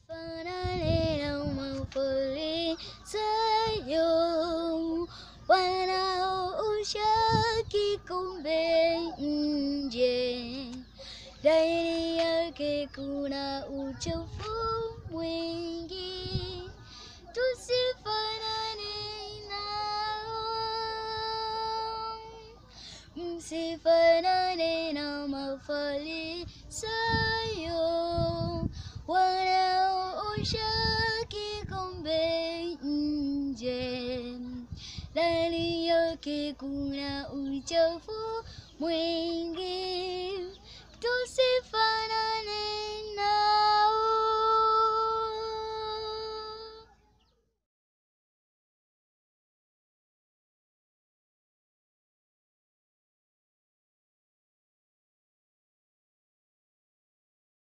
Tusifanane na mafarisayo wanaoosha kikombe nje, ndani yake kuna uchafu mwingi. Tusifanane nao, msifanane na mafarisayo wanaoosha kikombe nje, ndani yake kuna uchafu mwingi. Tusifanane